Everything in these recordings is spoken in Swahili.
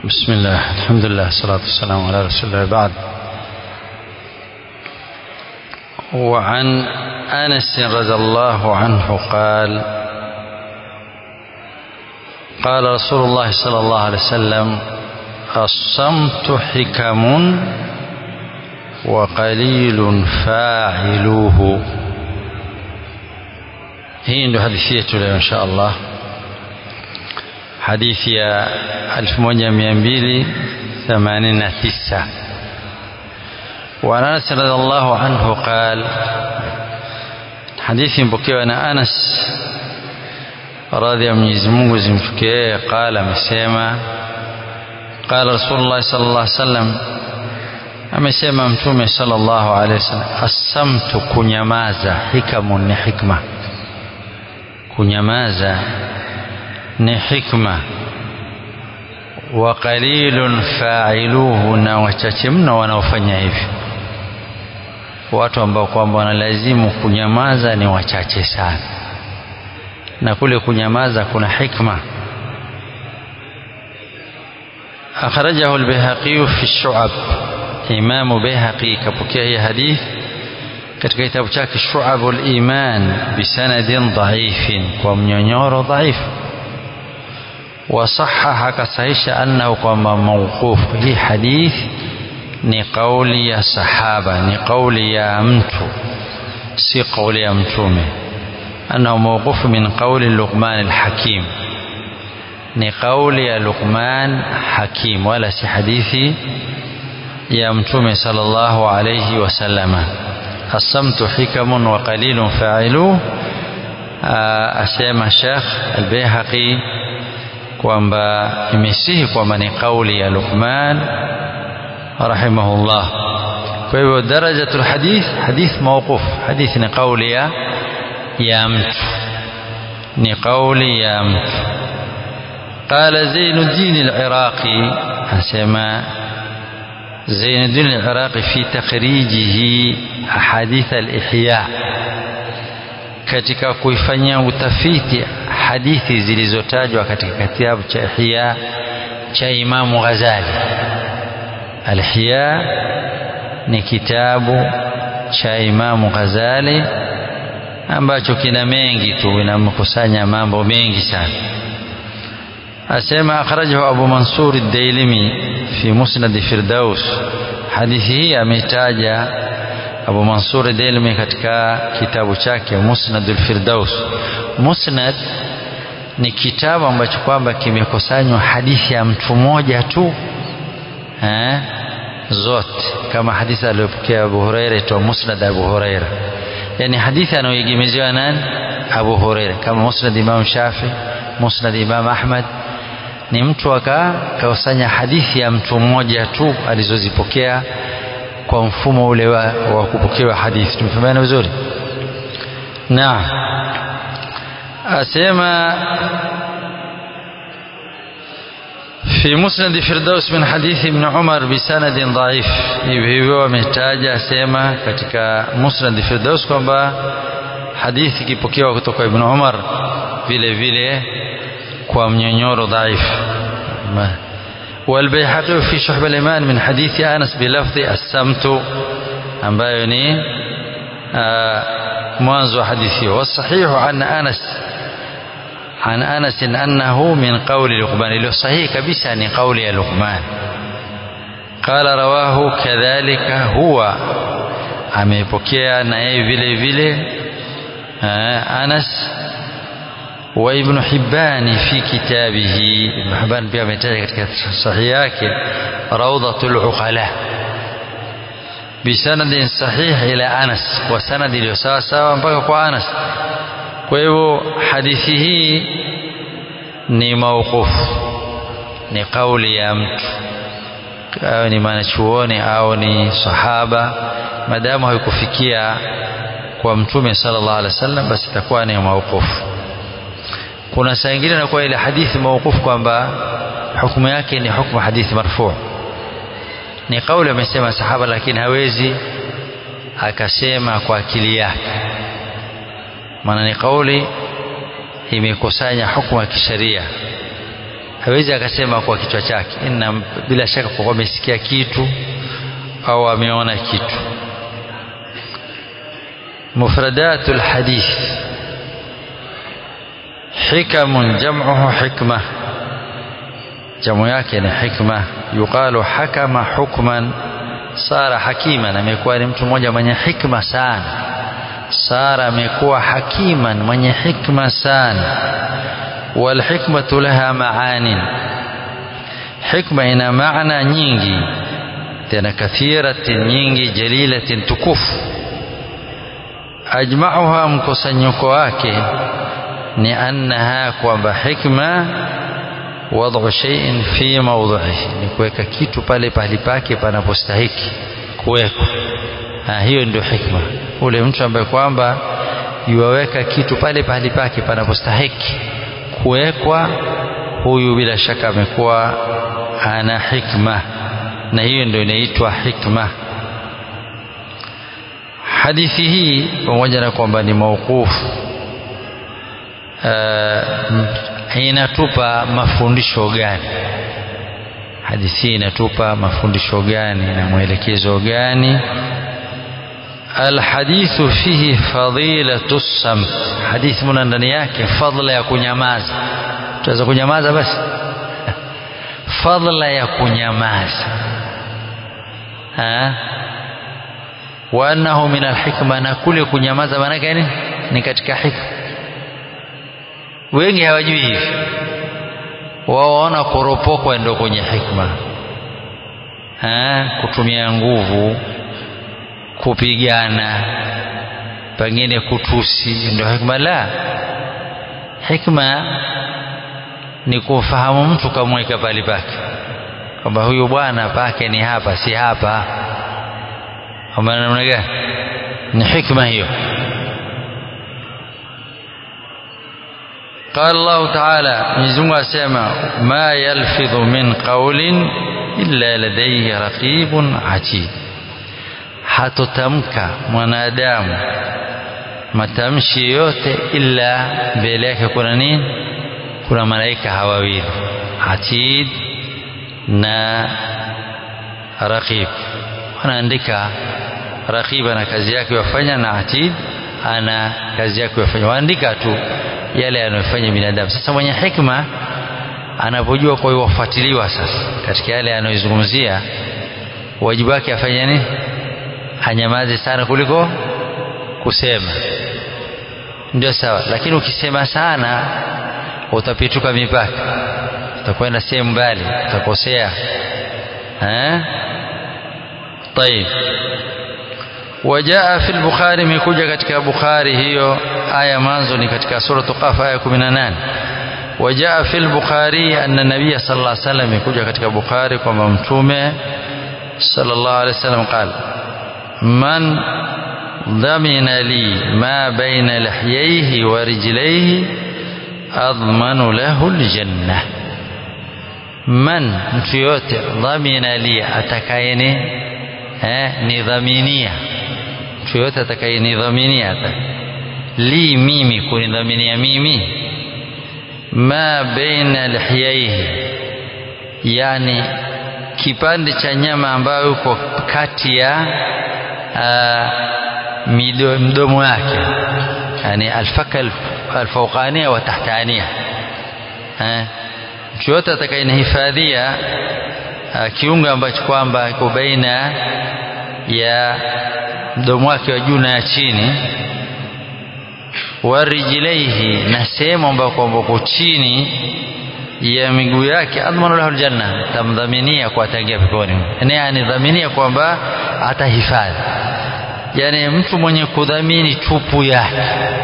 بسم الله الحمد لله والصلاة والسلام على رسول الله بعد وعن أنس رضي الله عنه قال قال رسول الله صلى الله عليه وسلم الصمت حكم وقليل فاعلوه hii ndio hadithi yetu leo insha allah hadithi ya 1289 وعن انس رضي الله عنه قال hadithi mpokewa na anas radhi ya mwenyezi mungu zimfikie qala amesema qala rasulullah sallallahu alaihi wasallam amesema mtume sallallahu alaihi wasallam assamtu kunyamaza hikamun ni hikma kunyamaza ni hikma wa qalilun fa'iluhu na wachache mno wanaofanya hivyo watu ambao kwamba wanalazimu kunyamaza ni wachache sana na kule kunyamaza kuna hikma akhrajahu al-Baihaqi fi shu'ab Imam Baihaqi kapokea hii hadith katika kitabu chake Shu'abul Iman bisanadin dhaifin kwa mnyonyoro dhaifu wasahaha akasahisha annahu kwamba mawquf hii hadith ni kauli ya sahaba ni kauli ya mtu si kauli ya mtume annahu mawquf min qawli Luqman al-Hakim ni kauli ya Luqman Hakim wala si hadithi ya mtume sallallahu alayhi wasallama الصمت حكم وقليل فاعلوه asema Sheikh Al-Baihaqi kwamba imesihi kwamba ni kauli ya Luqman rahimahullah kwa hivyo darajatul hadith hadith mawquf hadith ni kauli ya ya mtu ni kauli ya mtu قال زين الدين العراقي asema زين الدين العراقي في تخريجه أحاديث الإحياء katika kuifanyia utafiti hadithi zilizotajwa katika kitabu cha Ihya cha Imamu Ghazali. Al-Ihya ni kitabu cha Imamu Ghazali ambacho kina mengi tu, inamkusanya mambo mengi sana. asema akhrajahu Abu Mansur ad-Dailimi fi Musnad Firdaus. Hadithi hii ametaja Abu Mansur ad-Dailimi katika kitabu chake Musnad al-Firdaus. Musnad ni kitabu ambacho kwamba kimekusanywa hadithi ya mtu mmoja tu eh, zote kama hadithi aliyopokea Abu Huraira itwa Musnad Abu Huraira, yani hadithi anayoegemezewa nani? Abu Huraira, kama Musnad Imam Shafi, Musnad Imam Ahmad ni mtu akakusanya hadithi ya mtu mmoja tu alizozipokea kwa mfumo ule wa, wa kupokewa hadithi. Tumefahamiana vizuri? Naam, asema في مسند فردوس من حديث ابن عمر بسند ضعيف hivyo hivyo ametaja asema katika musnad firdaus kwamba hadithi ikipokewa kutoka ibn Umar vile vile kwa mnyonyoro dhaifu والبيحقي في شحب الإيمان من حديث أنس بلفظ السمت ambayo ni mwanzo wa hadithi والصحيح عن أنس عن أنس أنه من قول لقمان له صحيح كبسة ni قول لقمان قال رواه كذلك هو amepokea na yeye vile vile Anas وابن حبان في كتابه ابن حبان pia ametaja katika sahihi yake rawdatul uqala bisanadin sahih ila Anas kwa sanadi iliyo sawa sawa mpaka kwa Anas kwa hivyo hadithi hii ni mauqufu ni kauli ya mtu au ni mwanachuoni au ni sahaba madamu haikufikia kwa mtume sallallahu alaihi wasallam basi itakuwa ni mauqufu kuna saa ingine inakuwa ile hadithi mauqufu kwamba hukumu yake ni hukumu hadithi marfu ni kauli amesema sahaba lakini hawezi akasema kwa akili yake maana ni kauli imekusanya hukumu ya kisheria hawezi akasema kwa kichwa chake inna bila shaka kwa amesikia kitu au ameona kitu مفردات الحديث حكم جمعه حكمة جمع yake ni hikma yuqalu hakama hukman sara hakiman amekuwa ni mtu mmoja mwenye hikma sana sara amekuwa hakiman mwenye hikma sana walhikmatu laha maanin hikma ina maana nyingi tena kathiratin nyingi jalilatin tukufu ajmauha mkusanyiko wake ni annaha kwamba hikma wadhu shay'in fi mawdhihi ni kuweka kitu pale pahali pake panapostahiki kuwekwa hiyo ndio hikma ule mtu ambaye kwamba yuwaweka kitu pale pahali pake panapostahiki kuwekwa huyu bila shaka amekuwa ana hikma na hiyo ndio inaitwa hikma hadithi hii pamoja na kwamba ni mauqufu uh, inatupa mafundisho gani hadithi hii inatupa mafundisho gani na mwelekezo gani alhadithu fihi fadilatu samt hadithi muna ndani yake fadla ya kunyamaza tuweza kunyamaza basi fadla ya kunyamaza ha? wa annahu min alhikma na kule kunyamaza maanake nini ni katika hikma wengi hawajui hivi wao waona kuropokwa ndio kwenye hikma ha? kutumia nguvu kupigana pengine kutusi ndio hikma la hikma ni kumfahamu mtu kamweka pali pake kwamba huyu bwana pake ni hapa si hapa kwamba namna gani ni hikma hiyo قال الله تعالى مزungu asema ma yalfidhu min qawlin illa ladayhi raqibun atid hatotamka mwanadamu matamshi yote illa mbele yake kuna nini kuna malaika hawawili atid na raqib wanaandika raqib ana kazi yake wafanya na atid ana kazi yake wafanya waandika tu yale anayofanya binadamu sasa mwenye hikma anapojua kwa hiyo wafuatiliwa sasa katika yale anayozungumzia wajibu wake afanye nini anyamaze sana kuliko kusema ndio sawa lakini ukisema sana utapituka mipaka utakwenda sehemu mbali utakosea eh طيب وجاء في البخاري مكوجا katika Bukhari hiyo aya mwanzo ni katika sura Qaf aya 18 وجاء في البخاري أن النبي صلى الله عليه وسلم يكوجا katika Bukhari kwamba mtume صلى الله عليه وسلم قال من ضمن لي ما بين لحييه ورجليه أضمن له الجنة من mtu yote dhamina li atakayeni eh, nidhaminia mtu yote atakayenidhaminia li mimi kunidhaminia mimi ma baina lihiyaihi yani kipande cha nyama ambayo uko kati ya mdomo wake yani alfaka alfauqania wa tahtania mtu yote atakayenihifadhia kiungo ambacho kwamba iko baina ya mdomo wake wa juu na ya chini warijilaihi na sehemu ambayo kwamba uko chini ya miguu yake admanu lahu aljanna tamdhaminia kwa ataingia peponi yani anidhaminia kwamba atahifadhi yani mtu mwenye kudhamini tupu yake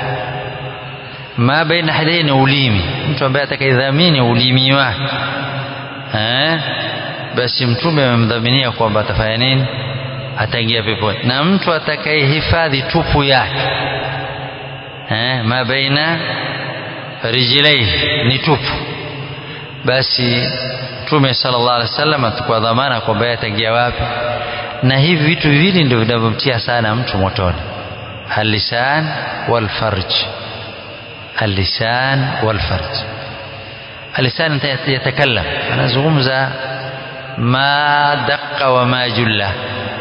ma baina hadaini ulimi mtu ambaye atakayedhamini ulimi wake eh basi mtume amemdhaminia kwamba atafanya nini ataingia peponi na mtu atakayehifadhi tupu yake eh ma baina rijlaihi ni tupu basi mtume sallallahu alaihi wasallam atukwa dhamana kwamba yeye ataingia wapi na hivi vitu viwili ndio vinavyomtia sana mtu motoni alisan walfarj alisan walfarj alisani yatakallam anazungumza ma daqa wa ma julla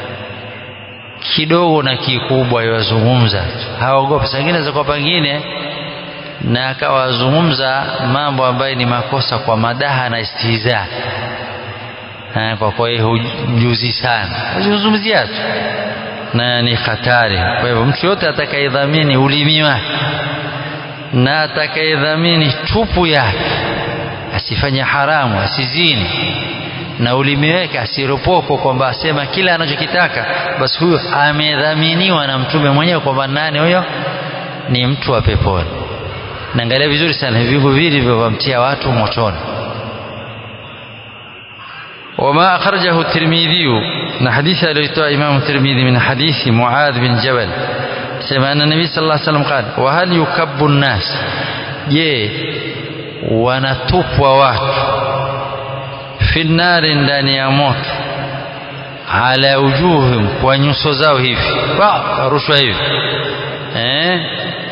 kidogo na kikubwa yazungumza haogopi sangine za kwa pengine na akawazungumza mambo ambayo ni makosa kwa madaha na istihza kwa kwa hiyo hujuzi sana huzungumzia tu na ni hatari kwa hivyo mtu yote atakayedhamini ulimi wake na atakayedhamini tupu yake asifanye haramu asizini na ulimi wake asiropoko kwamba asema kila anachokitaka basi huyo amedhaminiwa na mtume mwenyewe kwamba nani huyo ni mtu wa peponi naangalia vizuri sana vigu vili vilivyomtia watu motoni وما أخرجه الترمذي من حديث الذي إمام الترمذي من حديث معاذ بن جبل سمع أن النبي صلى الله عليه وسلم قال وهل يكب الناس je wanatupwa watu fi nnari ndani ya moto ala ujuhim kwa nyuso zao hivi rushwa hivi eh?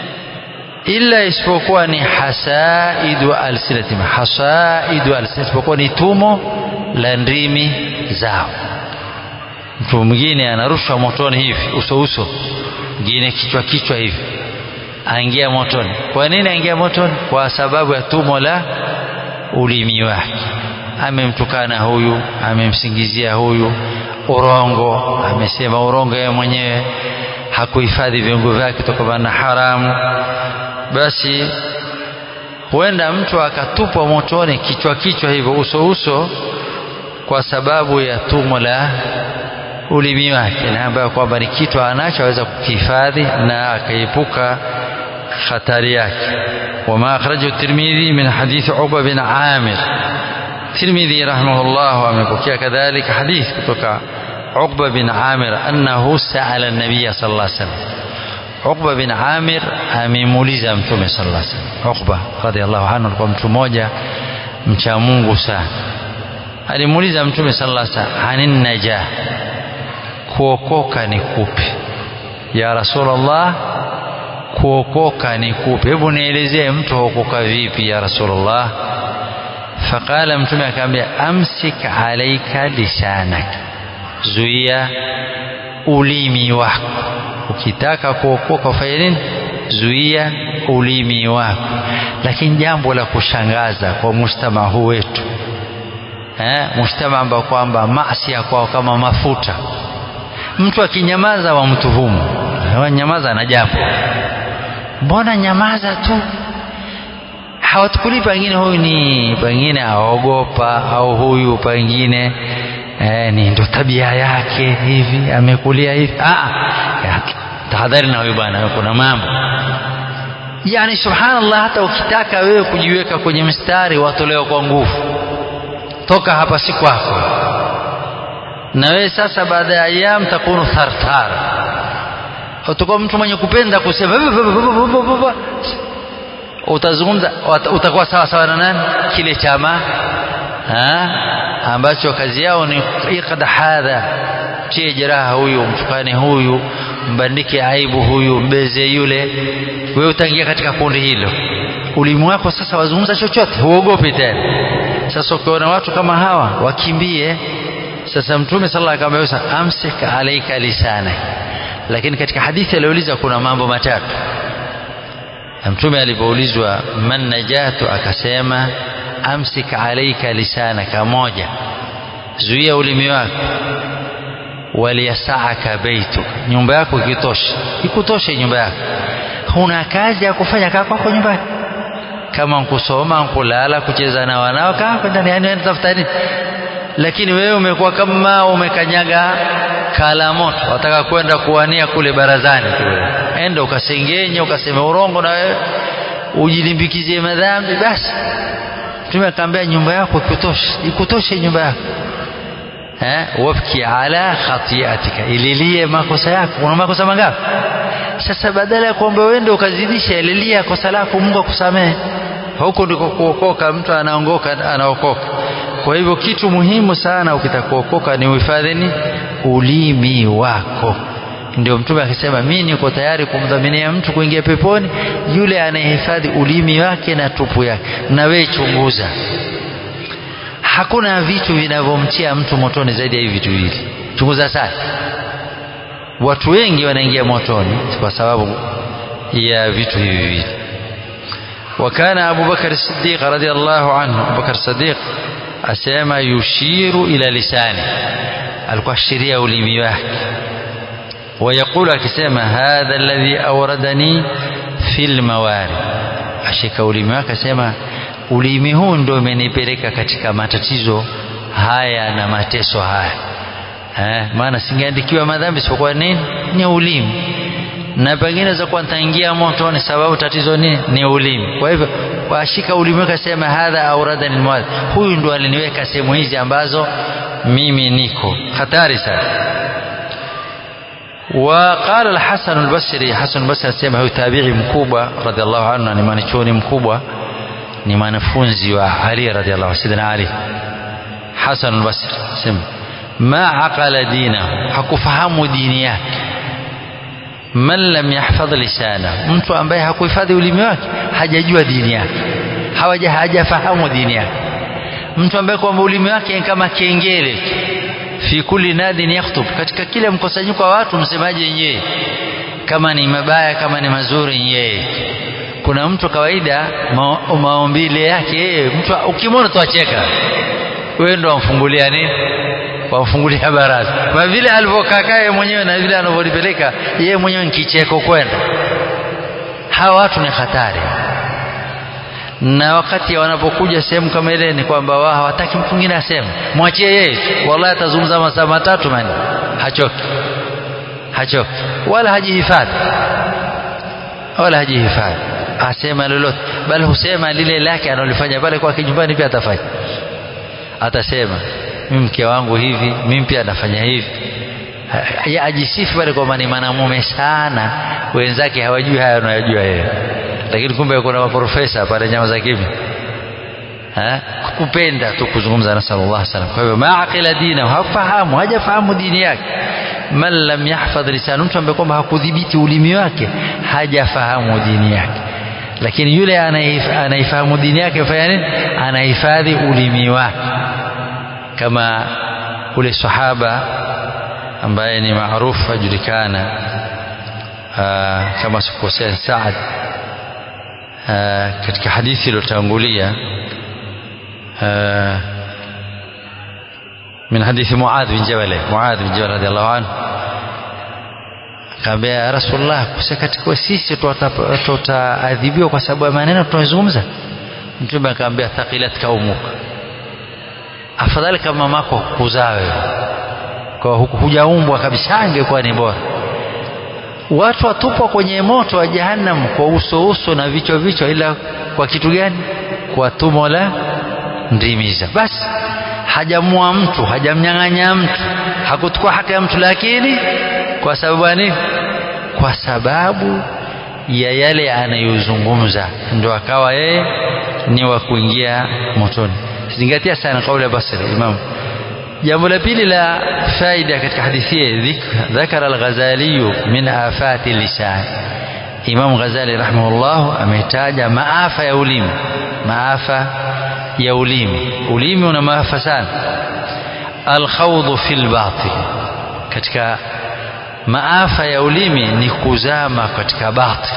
illa isipokuwa ni hasaidu alsinatim hasaidu alsinatim isipokuwa ni tumo la ndimi zao mtu mwingine anarushwa motoni hivi uso uso mwingine kichwa kichwa hivi aingia motoni kwa nini aingia motoni kwa sababu ya tumo la ulimi wake amemtukana huyu amemsingizia huyu urongo amesema urongo yeye mwenyewe hakuhifadhi viungo vyake kutokana na haramu basi huenda mtu akatupwa motoni kichwa kichwa hivyo uso uso kwa sababu ya tumo la ulimi wake na ambayo kwamba ni kitu anacho aweza kukihifadhi na akaepuka hatari yake وما أخرجه الترمذي من حديث عقبة بن عامر الترمذي رحمه الله أمبكي كذلك حديث كتوكا عقبة بن عامر أنه سأل النبي صلى الله عليه وسلم عقبة بن عامر amemuuliza mtume sallallahu alaihi wasallam Uqba radhiallahu anhu alikuwa mtu mmoja mcha Mungu sana alimuuliza mtume sallallahu alaihi wasallam anin najah kuokoka ni kupi ya rasulullah kuokoka ni kupi hebu nielezee mtu huokoka vipi ya rasulullah faqala mtume akamwambia amsik alaika lisanak zuia ulimi wako ukitaka kuokoka ufanye nini zuia ulimi wako lakini jambo la kushangaza kwa mujtama huu wetu eh, mujtama ambao kwamba maasi kwao kama mafuta mtu akinyamaza wamtuhumu nyamaza na jambo mbona nyamaza tu hawatukuli pengine huyu ni pengine aogopa au huyu pengine eh, ni ndo tabia yake hivi amekulia hivi ah, tahadhari na huyu bwana kuna mambo yani subhanallah hata ukitaka wewe kujiweka kwenye mstari watolewa kwa nguvu toka hapa si kwako na wewe sasa baada ya ayam takunu thartar utakuwa mtu mwenye kupenda kusema utazungumza utakuwa sawa sawa na nani kile chama ha? ambacho kazi yao ni iqda hadha tie jeraha huyu mtukane huyu mbandike aibu huyu mbeze yule wewe utaingia katika kundi hilo ulimi wako sasa wazungumza chochote huogopi tena sasa ukiona watu kama hawa wakimbie sasa mtume sallallahu alaihi wasallam amsik alaika lisana lakini katika hadithi aliuliza kuna mambo matatu na mtume alipoulizwa man najatu akasema amsik alaika lisanaka moja zuia ulimi wako waliyasaaka beituka nyumba yako ikitosha ikutoshe nyumba yako huna kazi ya kufanya kaa kwako nyumbani kama nkusoma nkulala kucheza na wanao kaa ndani yani tafuta nini lakini wewe umekuwa kama umekanyaga kala moto wataka kwenda kuwania kule barazani kule enda ukasengenye ukasema urongo na wewe ujilimbikizie madhambi basi mtume akaambia nyumba yako ikutoshe ikutoshe nyumba yako eh wabki ala khatiatika ililie makosa yako una makosa mangapi sasa badala ya kuomba uende ukazidisha ililia kosa lako Mungu akusamehe huko ndiko kuokoka mtu anaongoka anaokoka kwa hivyo kitu muhimu sana ukitaka kuokoka ni uhifadhini ulimi wako ndio mtume akisema mimi niko tayari kumdhaminia mtu kuingia peponi yule anayehifadhi ulimi wake na tupu yake na wewe chunguza hakuna vitu vinavyomtia mtu motoni zaidi ya hivi vitu viwili chunguza sana watu wengi wanaingia motoni kwa sababu ya vitu hivi viwili وكان أبو بكر الصديق رضي الله عنه أبو بكر الصديق أسامة يشير إلى لسانه الكشرية ولميواه ويقول akisema hadha alladhi awradani fil mawari ashika ulimi wake asema ulimi huu ndio umenipeleka katika matatizo haya na mateso haya eh, maana singeandikiwa madhambi isipokuwa nini ni ulimi na pengine za kuwa nitaingia motoni sababu tatizo nini ni ulimi kwa hivyo washika ulimi wake asema hadha awradani almawari huyu ndo aliniweka sehemu hizi ambazo mimi niko hatari sana وقال الحسن البصري حسن البصري asema huyu tabi'i mkubwa radhiallahu anhu ni mwanachuoni mkubwa ni mwanafunzi wa Ali radhiallahu sidina Ali Hasan al-Basri sema ma aqala dinahu hakufahamu dini yake man lam yahfadh lisana mtu ambaye hakuhifadhi ulimi wake hajajua dini yake hawaja hajafahamu dini yake mtu ambaye kwamba ulimi wake ni kama kengele fi kulli nadin yakhutub katika kila mkusanyiko wa watu msemaji yeye kama ni mabaya kama ni mazuri yeye kuna mtu kawaida ma, maombile yake yeye mtu ukimwona tuacheka wewe ndo wamfungulia nini wamfungulia baraza kwa vile alivyokaa yeye mwenyewe na vile anavyolipeleka yeye mwenyewe ni kicheko kwenda hawa watu ni hatari na wakati wanapokuja sehemu kama ile ni kwamba wao hawataki mtu mwingine aseme mwachie yeye wallahi atazungumza masaa matatu mani hachoki hachoki wala hajihifadhi wala hajihifadhi asema lolote bali husema lile lake analifanya pale kwake nyumbani pia atafanya atasema mimi mke wangu hivi mimi pia nafanya hivi ya ajisifu pale kwamba ni mwanamume sana wenzake hawajui haya anayojua yeye lakini kumbe kuna maprofesa pale nyama za kimya kupenda tu kuzungumza na sallallahu alaihi wasallam kwa hivyo maaqila dina hafahamu hajafahamu dini yake man lam yahfadh lisanu mtu ambaye kwamba hakudhibiti ulimi wake hajafahamu dini yake lakini yule anaifahamu dini yake afanya nini anahifadhi ulimi wake kama ule sahaba ambaye ni maarufu ajulikana kama sikukosea Saad katika hadithi iliyotangulia من حديث معاذ بن جبل معاذ بن جبل رضي الله عنه kaambia ya rasulullah katika sisi tutaadhibiwa kwa sababu ya maneno tunayozungumza mtume akaambia thaqilat kaumuka afadhali kama mamako kuzaa wewe kwa hujaumbwa kabisa angekuwa ni bora watu watupwa kwenye moto wa jahannam kwa uso uso na vichwa vichwa ila kwa kitu gani kwa tumo la ndimiza basi hajamua mtu hajamnyang'anya mtu hakuchukua haki ya mtu lakini kwa sababu nini kwa sababu ya yale anayozungumza ndio akawa yeye ni wa kuingia motoni zingatia sana kauli ya Basri Imam jambo la pili la faida katika hadithi hii dhakara al-Ghazali min afati lisan Imam Ghazali rahimahullah ametaja maafa ya ulimi maafa ya ulimi ulimi una maafa sana alkhawdhu fil batil katika maafa ya ulimi ni kuzama katika batil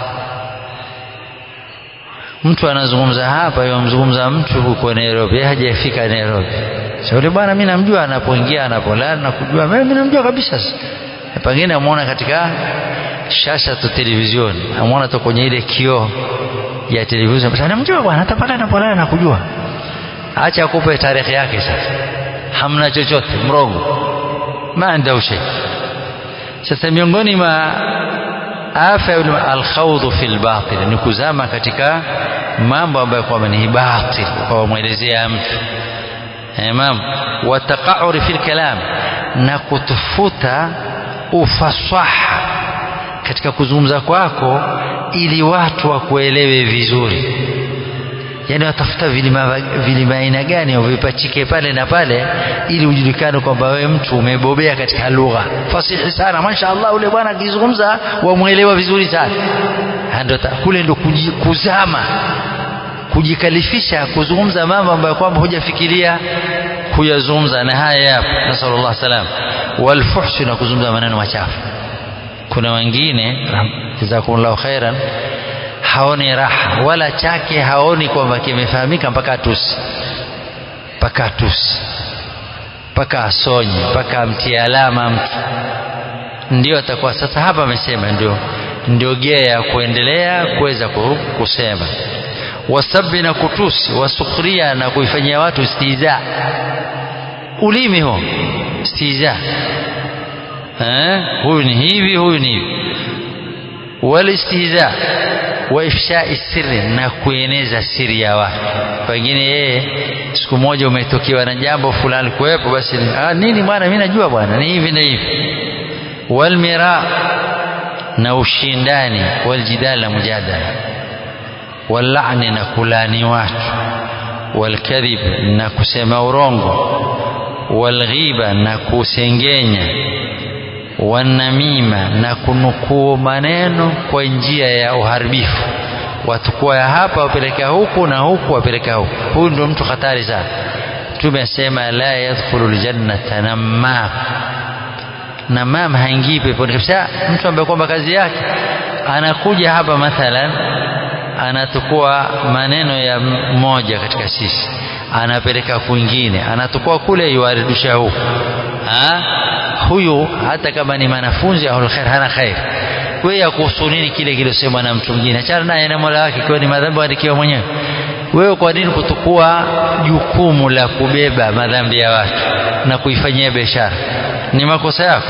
mtu anazungumza hapa yomzungumza mtu huko Nairobi hajafika Nairobi shauri bwana mimi namjua anapoingia anapolala na kujua mimi namjua kabisa pengine amuona katika shasha tu televizioni amuona tu kwenye ile kioo ya televizioni basi namjua bwana hata pale anapolala na kujua acha akupe tarehe yake sasa hamna chochote mrongo maanda ushe sasa miongoni mwa afa ya alkhawdhu fil batil ni kuzama katika mambo ambayo kwamba ni batil kwa mwelezea mtu imam wa taqauri fil kalam na kutufuta ufasaha katika kuzungumza kwako ili watu wakuelewe vizuri yani watafuta vilima vilima aina gani uvipachike pale na pale ili ujulikane kwamba wewe mtu umebobea katika lugha fasihi sana mashaallah ule bwana akizungumza wamwelewa vizuri sana ndio kule ndo kuzama kujikalifisha kuzungumza mambo ambayo kwamba hujafikiria kuyazungumza na haya yapo nasallallahu salam walfuhshi na kuzungumza maneno machafu kuna wengine jazakumullahu khairan haoni raha wala chake haoni kwamba kimefahamika mpaka atusi mpaka atusi mpaka asonye mpaka amtie alama mtu ndio atakuwa sasa hapa amesema ndio ndio gea ya kuendelea kuweza kusema wasabi na kutusi wasukhria na kuifanyia watu istiza ulimi huo istiza eh huyu ni hivi huyu ni hivi walistihza wa ifshai sirri na kueneza siri ya watu pengine yeye siku moja umetokewa na jambo fulani kuwepo basi ah, nini bwana mimi najua bwana ni hivi na hivi walmira na ushindani waljidal na mujadala wallani na kulani watu walkadhib na kusema urongo walghiba na kusengenya wanamima na kunukuu maneno kwa njia ya uharibifu watukua ya hapa wapeleka huku na huku wapeleka huku huyu ndio mtu hatari sana tumesema la yadkhulu ljannata namam namam haingii peponi kabisa mtu ambaye kwamba kazi yake anakuja hapa mathalan anatukua maneno ya mmoja katika sisi anapeleka kwingine anatukua kule yuaridisha huku huyu hata kama ni mwanafunzi au khair hana khair wewe yakuhusu nini kile kilosemwa na mtu mwingine achana naye na Mola wake kwa ni madhambi andikiwa mwenyewe wewe kwa nini kutukua jukumu la kubeba madhambi ya watu na kuifanyia biashara ni makosa yako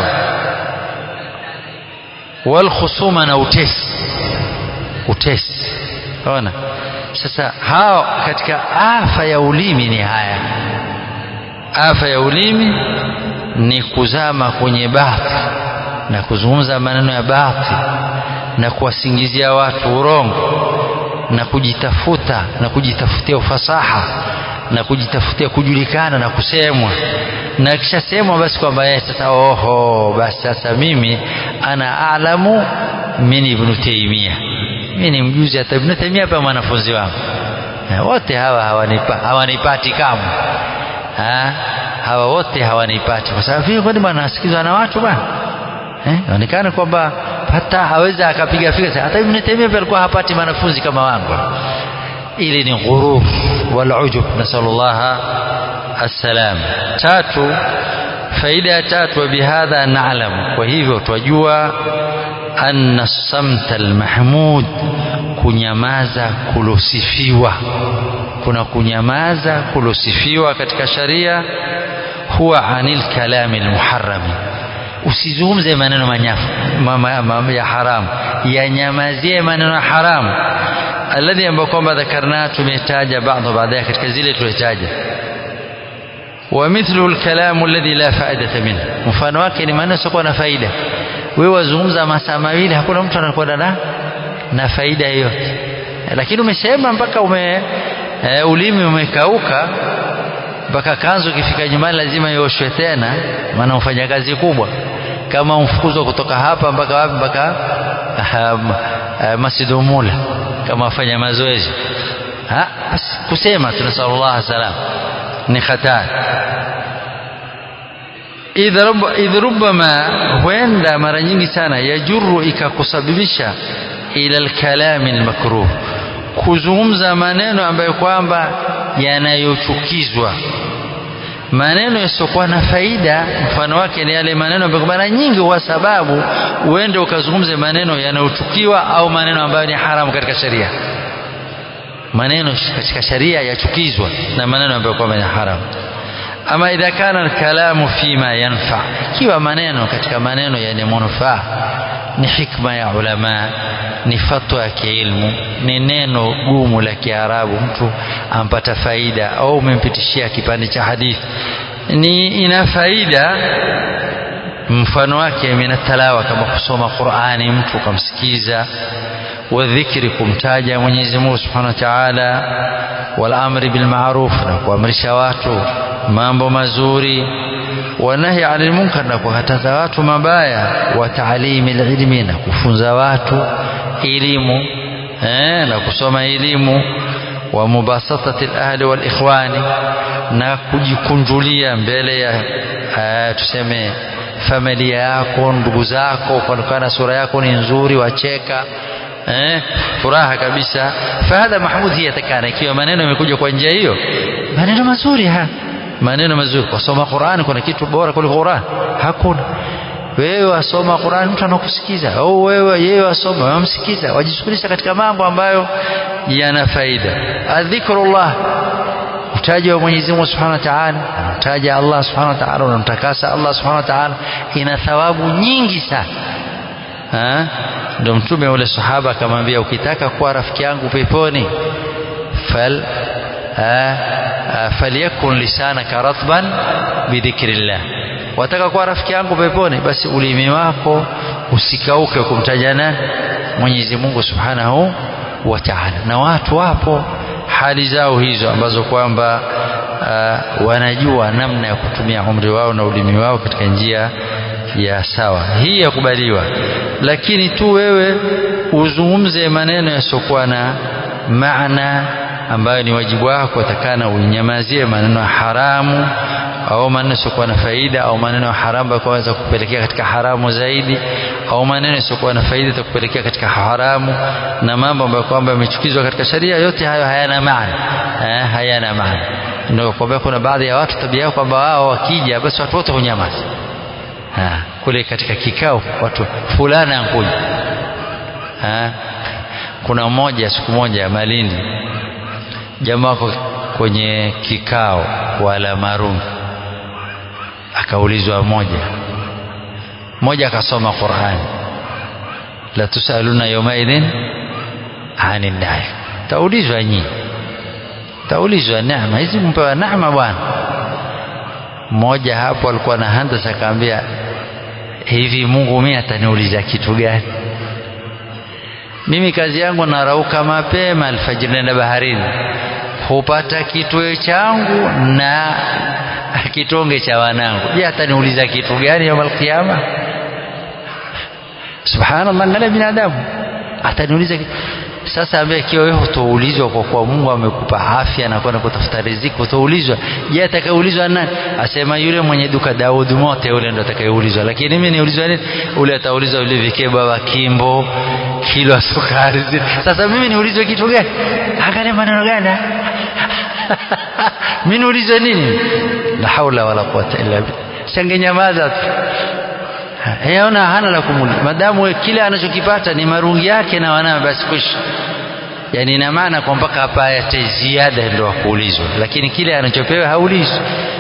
wal khusuma na utesi utesi ona sasa hao katika afa ya ulimi ni haya afa ya ulimi ni kuzama kwenye bathi na kuzungumza maneno ya bathi na kuwasingizia watu urongo na kujitafuta na kujitafutia ufasaha na kujitafutia kujulikana na kusemwa na akishasemwa basi kwamba yeye sasa oho basi sasa mimi ana alamu min ibn taymia mimi ni mjuzi hata ibn taymia hapa mwanafunzi wangu wote hawa hawanipa hawanipati kamwe ha? hawa wote hawanipati kwa sababu hiyo kwani bwana nasikizwa na watu bwana eh inaonekana kwamba hata haweza akapiga fikra hata Ibn Taymiyyah pia alikuwa hapati wanafunzi kama wangu ili ni ghurur wal ujub nasallallahu assalam tatu faida ya tatu wa bihadha na'lam kwa hivyo twajua anna samta almahmud kunyamaza kulosifiwa kuna kunyamaza kulosifiwa katika sharia huwa anil kalami almuharrami usizungumze maneno manyafu ma, ma, ya haramu yanyamazie maneno ya haramu alladhi ambayo kwamba dhakarna tumetaja baadhi baadaye katika zile tulitaja ومثله الكلام الذي لا فائدة منه mfano wake ni maneno yasiokuwa na faida wewe wazungumza masaa mawili hakuna mtu anakwenda na na faida yoyote lakini umesema mpaka ume e, ulimi umekauka mpaka kanzu ikifika nyumbani lazima ioshwe tena maana ufanya kazi kubwa kama umfukuzwa kutoka hapa mpaka wapi mpaka Masjid Umula kama afanya mazoezi basi kusema tunasallallahu salam ni hatari idh rubbama huenda mara nyingi sana yajuru ikakusababisha ila alkalami almakruh kuzungumza maneno ambayo kwamba yanayochukizwa maneno yasiokuwa na faida mfano wake ni yale maneno ambayo mara nyingi kwa sababu uende ukazungumze maneno yanayochukiwa au maneno ambayo ni haramu katika sharia maneno katika sharia yachukizwa na maneno ambayo kwamba ni haramu ama idha kana alkalamu fima yanfa ikiwa maneno katika maneno yenye manufaa ni hikma ya ulama ni fatwa ya kiilmu ni neno gumu la kiarabu mtu ampata faida au umempitishia kipande cha hadithi ni ina faida mfano wake minatalawa kama kusoma qurani mtu ukamsikiza wadhikri kumtaja Mwenyezi Mungu Subhanahu wa Ta'ala wal amri bil ma'ruf na kuamrisha watu mambo mazuri wanahi anil munkar na kukataza watu mabaya wa taalimi ilmi na kufunza watu elimu eh, na kusoma elimu wa mubasatati ahli wal ikhwani na kujikunjulia mbele ya uh, tuseme familia yako ndugu zako kuonekana sura yako ni nzuri wacheka eh, furaha kabisa fahadha mahmud hii yatakana ikiwa maneno yamekuja kwa njia hiyo maneno mazuri ha maneno mazuri kusoma Qur'an kuna kitu bora kuliko Qur'an hakuna wewe wasoma Qur'an mtu anakusikiza au wewe yeye wasoma wamsikiza wajishughulisha katika mambo ambayo yana faida adhikrullah utaja wa Mwenyezi Mungu Subhanahu wa Ta'ala utaja Allah Subhanahu wa Ta'ala unamtakasa Allah Subhanahu wa Ta'ala ina thawabu nyingi sana ndio mtume ule sahaba akamwambia ukitaka kuwa rafiki yangu peponi fal falyakun lisanaka ratban bidhikrillah wataka kuwa rafiki yangu peponi basi ulimi wako usikauke kumtaja nani Mwenyezi Mungu Subhanahu wa Ta'ala na watu wapo hali zao hizo ambazo kwamba uh, wanajua namna ya kutumia umri wao na ulimi wao katika njia ya sawa hii yakubaliwa lakini tu wewe uzungumze maneno yasiokuwa na maana ambayo ni wajibu wako atakana uinyamazie maneno ya haramu au maneno yasiokuwa na faida au maneno ya haramu yakaweza kupelekea katika haramu zaidi au maneno yasiokuwa na faida yatakupelekea katika haramu na mambo ambayo kwamba yamechukizwa katika sharia yote hayo hayana maana eh, hayana maana ndio kwamba kuna baadhi ya watu tabia yao kwamba wao wakija basi watu wote hunyamaza kule katika kikao watu fulana ankuja kuna mmoja siku moja Malindi jamaa wako kwenye kikao wala marungi akaulizwa moja mmoja akasoma Qur'an la tusaluna yawmaidhin ani naim taulizwa nyinyi taulizwa neema hizi mpewa neema bwana mmoja hapo alikuwa na handasa akaambia hivi Mungu mimi ataniuliza kitu gani mimi kazi yangu narauka mapema alfajiri naenda baharini hupata kitwe changu na kitonge cha wanangu je ataniuliza kitu gani yaum alqiyama subhanallah angalia binadamu ataniuliza sasa ambaye ikiwa wewe utaulizwa kwa kuwa Mungu amekupa afya na kwenda kutafuta riziki utaulizwa je atakayeulizwa nani asema yule mwenye duka Daud mote yule ndo atakayeulizwa lakini mimi niulizwa nini ule ataulizwa yule vikeba wa kimbo kilo sukari sasa mimi niulizwe kitu gani angalia maneno gani mimi niulizwe nini la haula wala quwata illa billah sangenyamaza tu yaona hana la kumuliza madamu kile anachokipata ni marungi yake na wanawe basi kwisha yani ina maana kwa mpaka hapa ayate ziada ndio kuulizwa lakini kile anachopewa haulizwi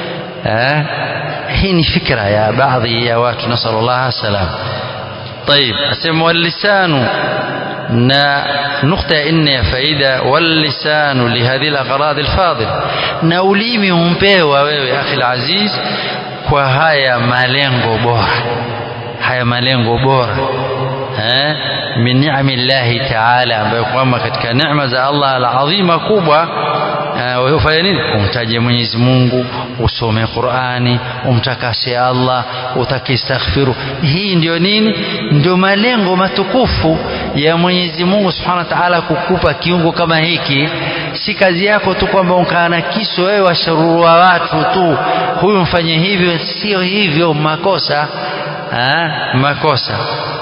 hii ni fikra ya baadhi ya watu nasallallahu salam طيب asema واللسان na nukta ya nne ya faida واللسان لهذه الأغراض الفاضل na ulimi umpewa wewe akhi aziz kwa haya malengo bora haya malengo bora eh min ni'amillahi ta'ala ambayo kwamba katika neema za Allah alazima kubwa wewe ufanye nini umtaje Mwenyezi Mungu usome Qur'ani umtakase Allah utakistaghfiru hii ndio nini ndio malengo matukufu ya Mwenyezi Mungu Subhanahu wa Ta'ala kukupa kiungo kama hiki si kazi yako tu kwamba ukaana kiso wewe washarurua watu tu huyu mfanye hivyo sio hivyo makosa ha? makosa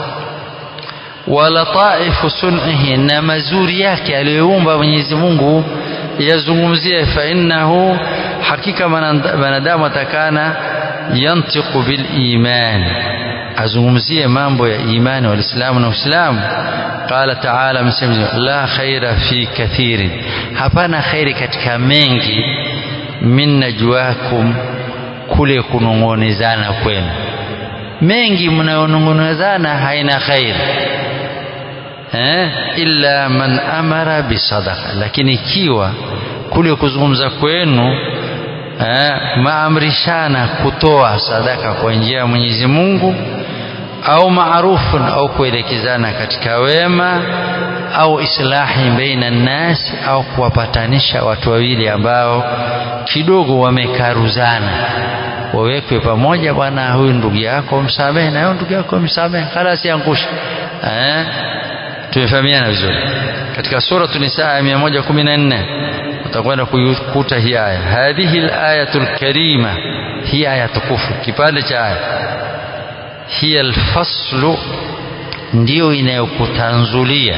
walataifu sun'ihi na mazuri yake aliyoumba Mwenyezi Mungu yazungumzie fa innahu hakika wanadamu atakana yantiqu bil iman azungumzie mambo ya imani wa Uislamu na Uislamu qala ta'ala msema la khaira fi kathirin hapana khairi katika mengi min najwakum kule kunongonezana kwenu mengi mnayonongonezana haina khairi eh illa man amara bisadaqa lakini ikiwa kule kuzungumza kwenu eh, maamrishana kutoa sadaka kwa njia ya Mwenyezi Mungu au maarufun au kuelekezana katika wema au islahi baina nnasi au kuwapatanisha watu wawili ambao kidogo wamekaruzana wawekwe pamoja bwana huyu ndugu yako msamehe na huyu ndugu yako msamehe khalas yaangusha eh tumefahamiana vizuri katika sura Nisaa ya 114 utakwenda kuikuta hii aya hadhihi al-ayatul karima hii aya tukufu kipande cha aya hiya alfaslu ndio inayokutanzulia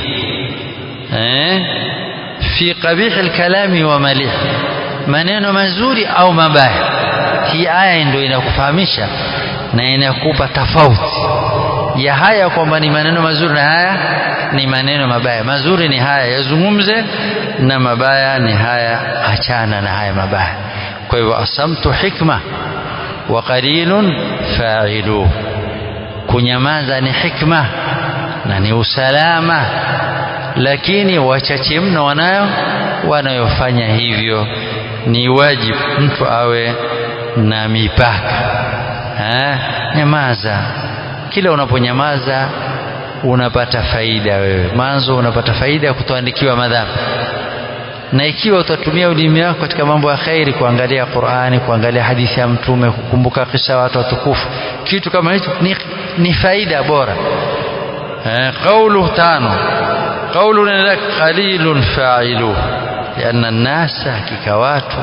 eh fi qabih alkalami wa malih maneno mazuri au mabaya hii aya ndio inakufahamisha na inakupa tofauti ya haya kwamba ni maneno mazuri na haya ni maneno mabaya mazuri ni haya yazungumze na mabaya ni haya achana na haya mabaya kwa hivyo asamtu hikma wa qalilun fa'iluhu kunyamaza ni hikma na ni usalama lakini wachache mno wanayo wanayofanya hivyo ni wajibu mtu awe na mipaka ha? nyamaza kila unaponyamaza unapata faida wewe mwanzo unapata faida ya kutoandikiwa madhambi na ikiwa utatumia ulimi wako katika mambo ya khairi kuangalia Qur'ani kuangalia hadithi ya mtume kukumbuka kisa watu watukufu kitu kama hicho ni, ni faida bora eh, qawlu tano qawlu lak qalilun fa'ilu lianna nasa hakika watu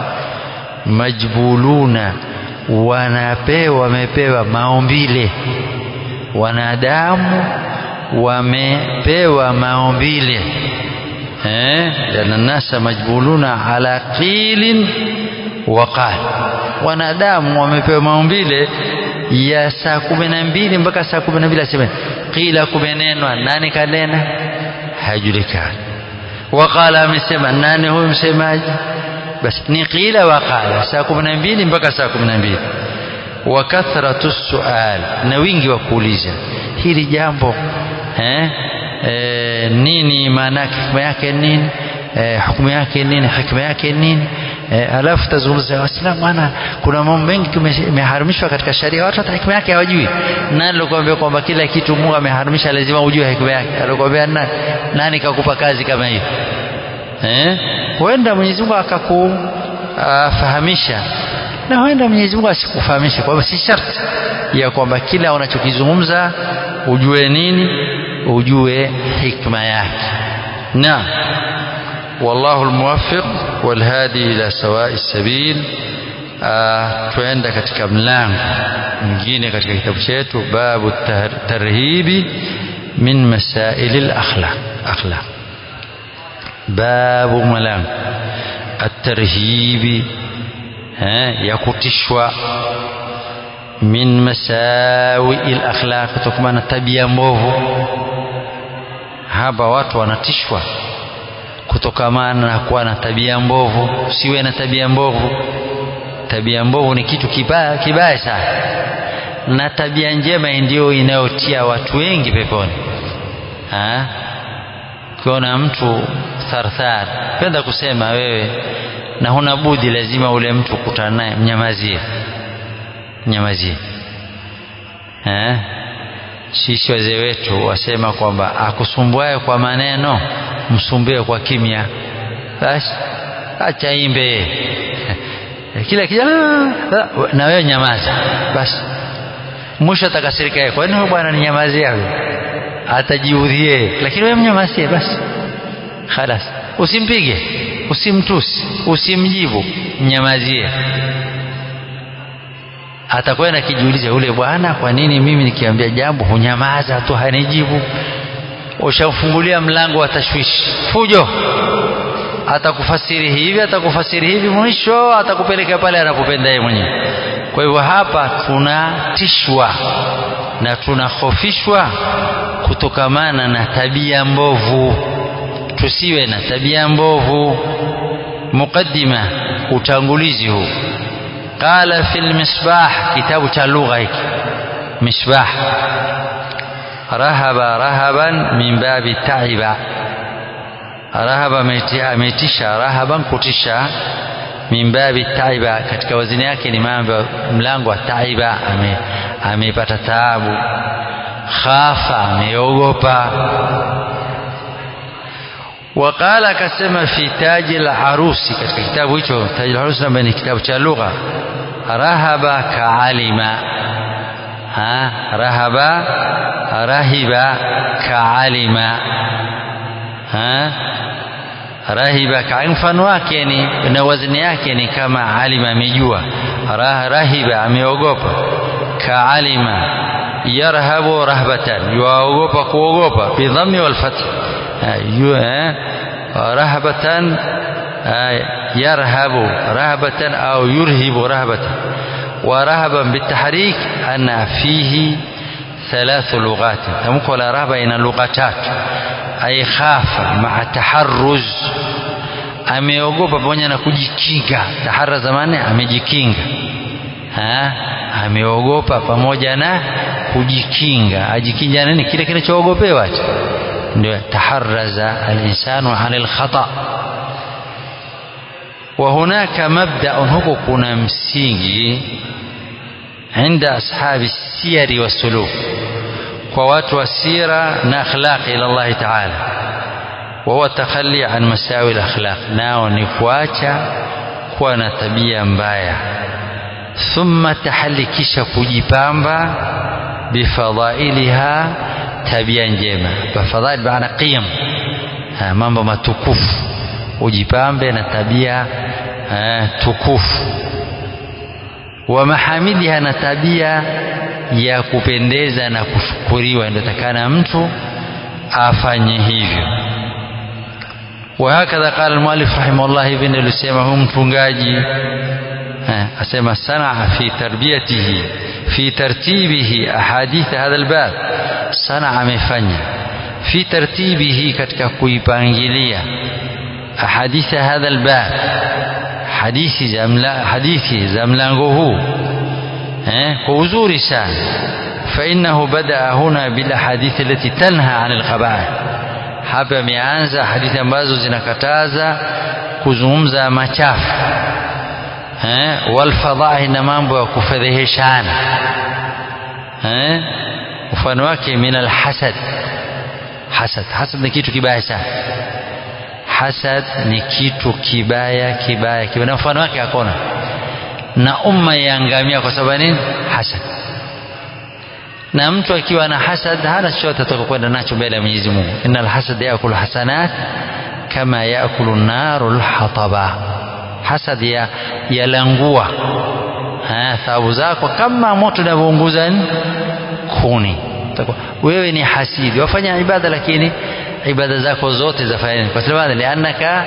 majbuluna wanapewa wamepewa maumbile wanadamu wamepewa maumbile eh lianna nasa majbuluna ala qilin wa qal wanadamu wamepewa maumbile ya saa kumi na mbili mpaka saa kumi na mbili aseme qila kumenenwa nani kanena hajulikani waqala amesema nani huyu msemaji basi ni qila waqala saa kumi na mbili mpaka saa kumi na mbili wa kathratu sual na wingi wa kuuliza hili jambo eh, e, nini maana hikma yake nini e, hukumu yake nini hikma yake nini e, alafu tazungumza waislamu bwana kuna mambo mengi yameharamishwa katika sharia watu hata hikma yake hawajui nani alikwambia kwamba kila kitu Mungu ameharamisha lazima ujue hikma yake alikwambia nani nani kakupa kazi kama hiyo eh huenda Mwenyezi Mungu akakufahamisha na huenda Mwenyezi Mungu asikufahamishe kwa si sharti ya kwamba kila unachokizungumza ujue nini ujue hikma yake naam والله الموفق والهادي إلى سواء السبيل tuenda katika mlango mwingine katika kitabu chetu babu tarhibi min masail al-akhlaq akhlaq babu mlango at-tarhibi ya kutishwa min masawi al-akhlaq kutokana na tabia mbovu hapa watu wanatishwa kutokamana na kuwa na tabia mbovu usiwe na tabia mbovu tabia mbovu ni kitu kibaya kibaya sana na tabia njema ndio inayotia watu wengi peponi ukiona mtu tharthar penda kusema wewe na huna budi lazima ule mtu kutana naye mnyamazie mnyamazie eh sisi wazee wetu wasema kwamba akusumbuaye kwa maneno msumbue kwa kimya basi acha imbe kila kijana na wewe nyamaza basi mwisho atakasirika yeye kwa nini bwana ninyamazia huyo atajiudhie lakini wewe mnyamazie basi خلاص usimpige usimtusi usimjibu mnyamazie atakwenda kijiuliza yule bwana kwa nini mimi nikiambia jambo hunyamaza tu hanijibu ushamfungulia mlango wa tashwishi fujo atakufasiri hivi atakufasiri hivi mwisho atakupeleka pale anapopenda yeye mwenyewe kwa hivyo hapa tunatishwa na tunahofishwa kutokamana na tabia mbovu tusiwe na tabia mbovu muqaddima utangulizi huu qala fil misbah kitabu cha lugha hiki misbah rahaba rahaban min babi taiba rahaba ametisha rahaban kutisha min babi taiba katika wazini yake ni mambo mlango wa taiba amepata taabu khafa ameogopa وقال akasema fi taji al-arusi katika kitabu hicho taji al-arusi ambaye ni kitabu cha lugha rahaba kaalima ha rahaba rahiba kaalima ha rahiba ka mfano wake ni na wazni yake ni kama alima amejua Rah, rahiba ameogopa kaalima yarhabu rahbatan yuogopa kuogopa bidhammi wal fath rahbatan yarhabu rahbatan au yurhibu rahbatan ورهبا بالتحريك أن فيه ثلاث لغات تمكن رهبة إن لغتات أي خاف مع تحرز ameogopa pamoja na kujikinga tahara zamani amejikinga ha? ameogopa pamoja na kujikinga ajikinga nini kile kinachoogopewa ndio taharaza alinsanu anil khata وهناك مبدأ هو كنا مسيجي عند أصحاب السير والسلوك ووات والسيرة نأخلاق إلى الله تعالى وهو التخلي عن مساوي الأخلاق ناو نكواتشا كوانا تبيا مبايا ثم تحلي كيشا كجيبامبا بفضائلها تبيا njema بفضائل بمعنى قيم mambo matukufu ujipambe na tabia eh, tukufu wa mahamidiha na tabia ya kupendeza na kushukuriwa ndio takana mtu afanye hivyo وهكذا قال المؤلف رحمه الله hivi ndio alisema huyu mtungaji asema sanaa fi tarbiyatihi fi tartibihi ahadith hadha albab sanaa amefanya fi tartibihi katika kuipangilia أحاديث هذا الباب حديث زملا حديث زملانه وزور سان فإنه بدأ هنا بالأحاديث التي تنهى عن القبائح hapa ameanza hadithi ambazo zinakataza kuzungumza machafu eh, walfadhahi na mambo ya kufedheheshana eh, mfano wake min alhasad hasad hasad ni kitu kibaya sana hasad ni kitu kibaya kibaya kibaya na mfano wake hakuna na umma yaangamia kwa sababu nini hasad na mtu akiwa na hasad hana chochote atakakwenda nacho mbele ya Mwenyezi Mungu innal hasad yakulu hasanat kama yakulu naru lhataba hasad ya yalangua thawabu zako kama moto unavyounguza kuni wewe ni hasidi wafanya ibada lakini ibada zako zote zafanya kwa sababu liannaka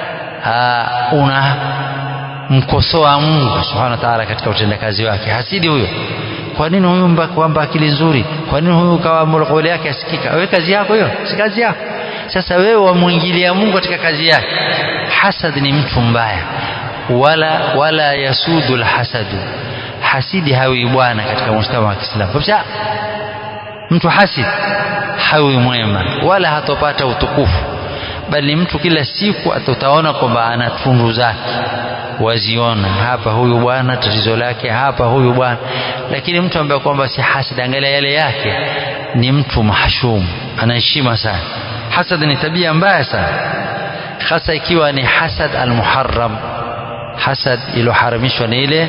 una mkosoa Mungu subhanahu wa ta'ala katika utendakazi wake hasidi huyo kwa nini huyu kwamba akili nzuri kwa nini huyu kawa kauli yake asikika wewe kazi yako hiyo si kazi yako sasa wewe wamwingilia Mungu katika kazi yake hasad ni mtu mbaya wala wala yasudu alhasadu hasidi hawi bwana katika mustama wa Kiislamu kabisa mtu hasid hawi mwema wala hatopata utukufu bali mtu kila siku atutaona kwamba ana tundu zake waziona hapa huyu bwana tatizo lake hapa huyu bwana lakini mtu ambaye kwamba si hasad angalia yale yake ni mtu mahshum anaheshima sana hasad ni tabia mbaya sana hasa ikiwa ni hasad almuharram hasad iliyoharamishwa ni ile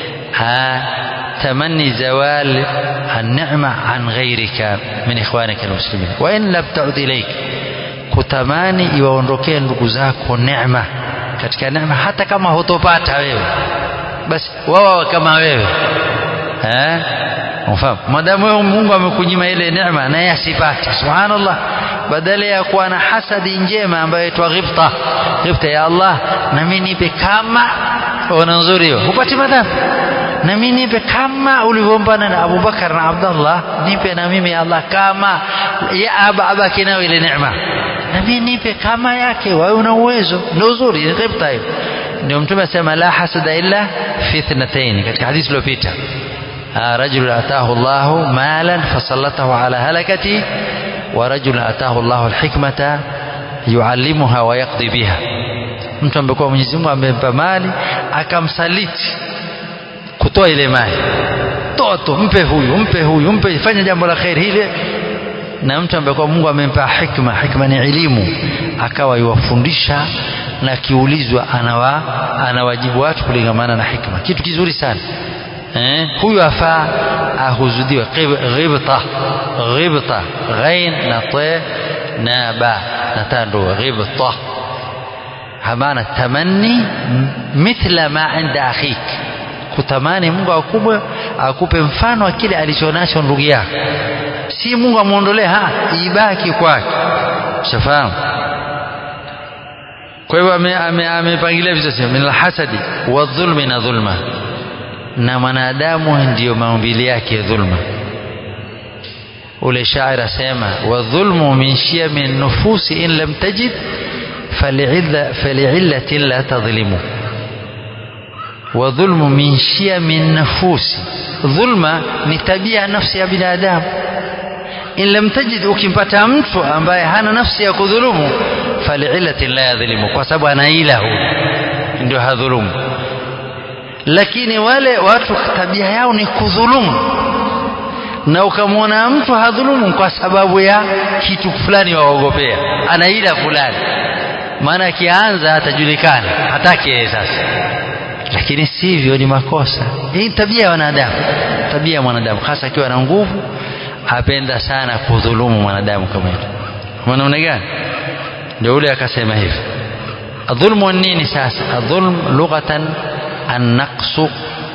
تمني زوال النعمة عن غيرك من إخوانك المسلمين وإن لم تعد إليك kutamani iwaondokee ndugu zako neema katika neema hata kama hutopata wewe basi wao kama wewe eh unafahamu madamu wewe Mungu amekunyima ile neema na yeye asipate subhanallah badala ya kuwa na hasadi njema ambayo inaitwa ghibta ghibta ya Allah na mimi nipe kama ona nzuri hiyo upate madhambi na mimi nipe kama ulivyombana na Abu Bakar na Abdullah nipe na mimi Allah kama ya aba abaki nayo ile neema na mimi nipe kama yake wewe una uwezo ndio uzuri ni ghibta hiyo ndio mtume asema la hasada illa fi ithnatayn katika hadithi iliyopita رجل أتاه الله مالا فسلطه على هلكته ورجل أتاه الله الحكمة يعلمها ويقضي بها mtu amekuwa Mwenyezi Mungu amempa mali akamsaliti kutoa ile mali toa tu mpe huyu mpe huyu mpe fanya jambo la kheri hili na mtu ambaye kwa Mungu amempa hikma hikma ni elimu akawa yuwafundisha na kiulizwa anawa anawajibu watu kulingamana na hikma kitu kizuri sana eh huyu afaa ahuzudiwe ghibta ghibta ghain na ta na ba na tando ghibta hamana tamanni mithla ma inda akhik kutamani Mungu akupe akupe mfano wa kile alichonacho ndugu yako si Mungu amuondolee ha ibaki kwake ushafahamu kwa hivyo amepangilia vizuri min alhasadi wa dhulmi na dhulma na mwanadamu ndiyo maumbili yake dhulma ule shairi asema wa dhulmu min shiyami nufusi in lam tajid fali'illatin la tadhlimu wa dhulmu min shiyami nufusi dhulma ni tabia nafsi ya binadamu in lam tajid ukimpata mtu ambaye hana nafsi ya kudhulumu fali'illatin la yadhlimu kwa sababu ana ila huyo ndio hadhulumu lakini wale watu tabia yao ni kudhulumu na ukamwona mtu hadhulumu kwa sababu ya kitu fulani waogopea ana ila fulani maana akianza atajulikana hataki yeye sasa lakini sivyo ni makosa hii tabia ya wanadamu tabia ya mwanadamu hasa akiwa na nguvu apenda sana kudhulumu mwanadamu kama hilo kwa namna gani ndio ule akasema hivi adhulmu nini sasa adhulm lughatan annaqsu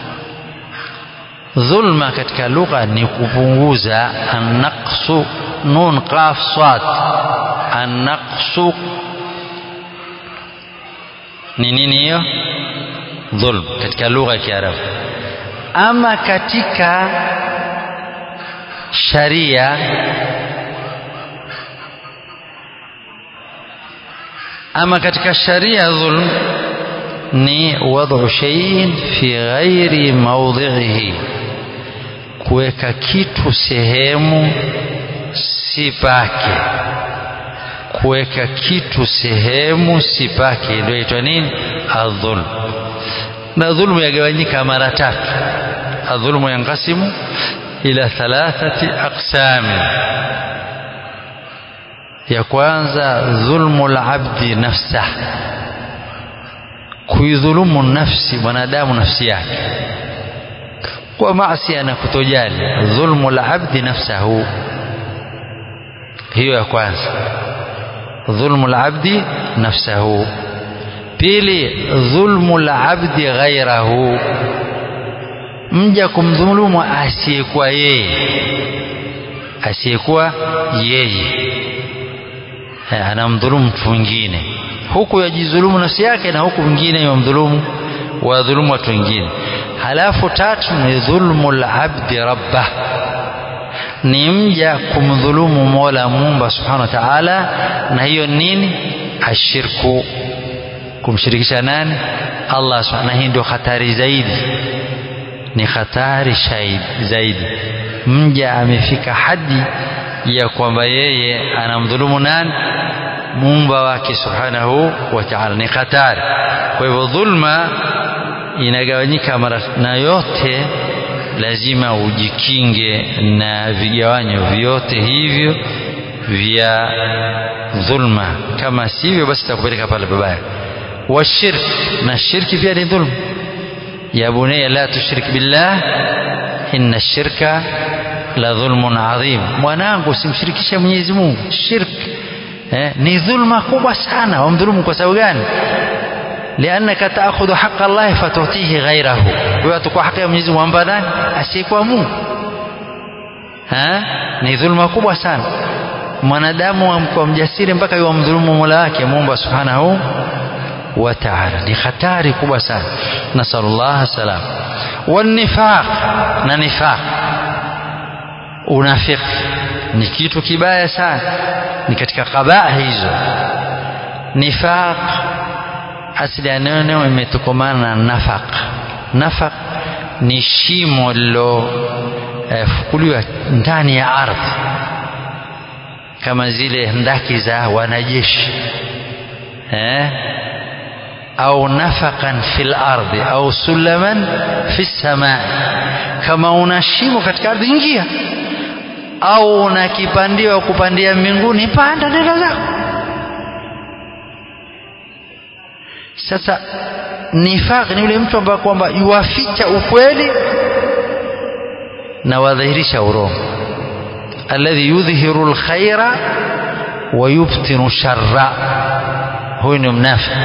dhulma katika lugha ni kupunguza annaqsu nun qaf sad annaqsu ni nini hiyo dhulm katika lugha ya Kiarabu ama katika sharia ama katika sharia dhulm ni wad'u shay'in fi ghairi mawdhi'ihi kuweka kitu sehemu si pake kuweka kitu sehemu si pake ndio inaitwa nini adhulm na dhulmu yagawanyika mara tatu adhulmu yanqasimu ila thalathati aqsami ya kwanza dhulmu al-abdi nafsah kuidhulumu nafsi mwanadamu nafsi yake kwa maasi na kutojali dhulmu al-abdi nafsahu hiyo ya kwanza dhulmu al-abdi nafsahu pili dhulmu al-abdi ghairahu mja kumdhulumu asiyekuwa yeye asiyekuwa yeye anamdhulumu mtu mwingine huku yajidhulumu nafsi yake na huku mwingine yamdhulumu wadhulumu watu wengine halafu tatu ni dhulmu labdi rabbah ni mja kumdhulumu mola muumba subhanahu wa ta'ala na hiyo nini ashirku kumshirikisha nani allah subhanahu na hii ndio hatari zaidi ni hatari zaidi mja amefika hadi ya kwamba yeye anamdhulumu nani muumba wake subhanahu wa ta'ala ni hatari kwa hivyo dhulma inagawanyika mara na yote lazima ujikinge na vigawanyo vyote hivyo vya dhulma kama sivyo basi itakupeleka pale babaya washirk na shirki pia ni dhulma ya bunayya la tushrik billah inna shirka la dhulmun adhim mwanangu usimshirikishe Mwenyezi Mungu shirk eh, ni dhulma kubwa sana wamdhulumu kwa sababu gani liannaka taakhudhu haqa Allah fatutihi ghairahu wewe atakuwa haki ya Mwenyezi Mungu amba nani asiyekuwa Mungu ha ni dhulma kubwa sana mwanadamu amkuwa mjasiri mpaka yumdhulumu Mola wake Muumba subhanahu wa ta'ala ni hatari kubwa sana nasallallahu salam wanifaq na nifaq unafiki ni kitu kibaya sana ni katika qabaa hizo nifaq asili ya neno imetokomana na nafaq nafaq ni shimo lilofukuliwa eh, ndani ya ardhi kama zile ndaki za wanajeshi eh? au nafaqan fil ardi au sulaman fi samai kama una shimo katika ardhi ingia au una kipandio kupandia mbinguni panda nenda zako sasa nifaq ni yule mtu ambaye kwamba yuwaficha ukweli na wadhihirisha urongo alladhi yudhhiru alkhaira wa yubtinu sharra huyu ni mnafiki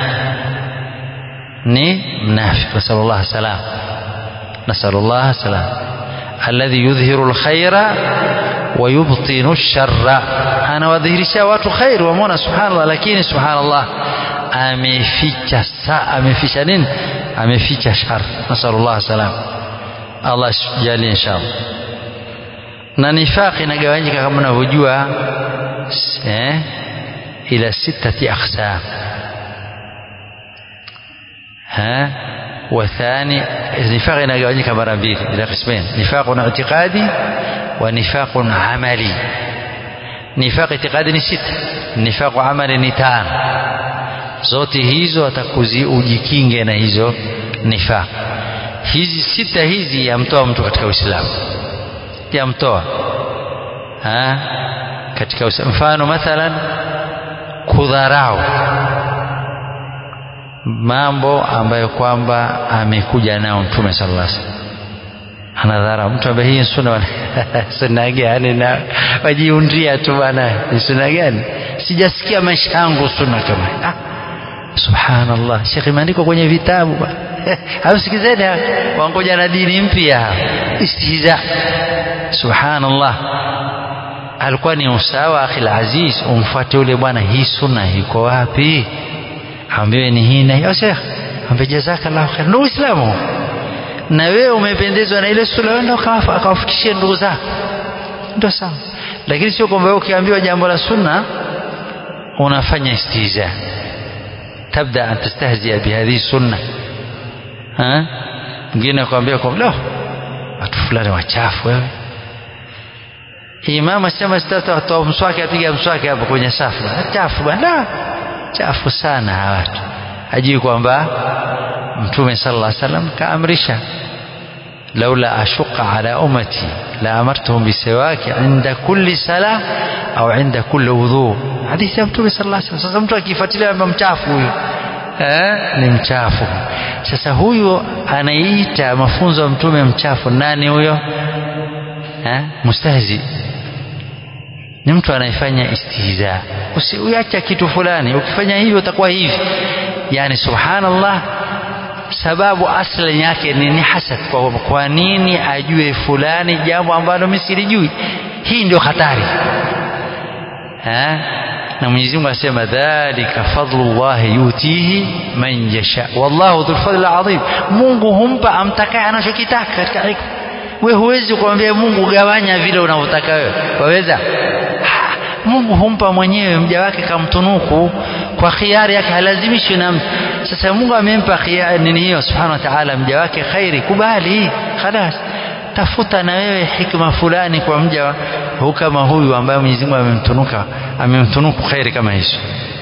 ni mnafiki nasallallahu salam nasallallahu salam alladhi yudhhiru alkhaira wa yubtinu sharra anawadhihirisha watu khair wamwona subhanallah lakini subhanallah ameficha sa ameficha nini ameficha shar nasallallahu salam Allah jalie inshallah na nifaq inagawanyika kama unavyojua eh ila sitati aqsam ha وثاني النفاق inagawanyika mara mbili ila qismain nifaqun i'tiqadi wa nifaqun amali nifaq i'tiqadi ni sita nifaq amali ni tano zote hizo atakuzi ujikinge na hizo nifaq hizi sita hizi yamtoa mtu katika Uislamu yamtoa ha katika Uislamu mfano mathalan kudharau mambo ambayo kwamba amekuja nao mtume sallallahu alaihi wasallam anadhara mtu ambaye hii sunna sunna gani na wajiundia tu bwana ni sunna gani sijasikia maisha yangu sunna kama ah subhanallah shekhi imeandikwa kwenye vitabu bwana hausikizeni wangoja na dini mpya istihza subhanallah alikuwa ni usawa akhil aziz umfuate yule bwana hii sunna iko wapi ambiwe ni hii na hiyo shekh ambe jazakallahu khair ndio uislamu na wewe umependezwa na ile sunna wewe ndio akawafikishie ndugu zako ndio sawa lakini sio kwamba ukiambiwa jambo la sunna unafanya istihza tabda an tastahzia bihadhihi sunna ha mwingine akwambia kwa lo watu fulani wachafu wewe imam asema sitata atoa mswaki apiga mswaki hapo kwenye safu chafu bwana chafu sana hawa watu hajui kwamba mtume sallallahu alaihi wasallam kaamrisha laula ashuqa ala ummati la amartuhum bisiwaki inda kulli sala au inda kulli wudhu hadithi ya mtume sallallahu alaihi wasallam sasa mtu akifuatilia mchafu huyu eh, ni mchafu sasa huyu anaita mafunzo ya mtume mchafu nani huyo eh, mustahzi ni mtu anayefanya istihza usiacha kitu fulani ukifanya hivyo utakuwa hivi yani subhanallah sababu asli yake ni, ni hasad kwa, kwa nini ajue fulani jambo ambalo mimi silijui hii ndio hatari ha? na Mwenyezi Mungu asema dhalika fadlullah yutihi man yasha wallahu dhul fadl adhim Mungu humpa amtakaye anachokitaka katika hikma wewe huwezi kumwambia Mungu gawanya vile unavyotaka wewe waweza Mungu humpa mwenyewe mja wake kamtunuku kwa khiari yake halazimishi na mtu sasa Mungu amempa khiari nini hiyo subhanahu wa ta'ala mja wake khairi kubali khalas tafuta na wewe hikma fulani kwa mja huu kama huyu ambaye Mwenyezi Mungu amemtunuka amemtunuku khairi kama hizo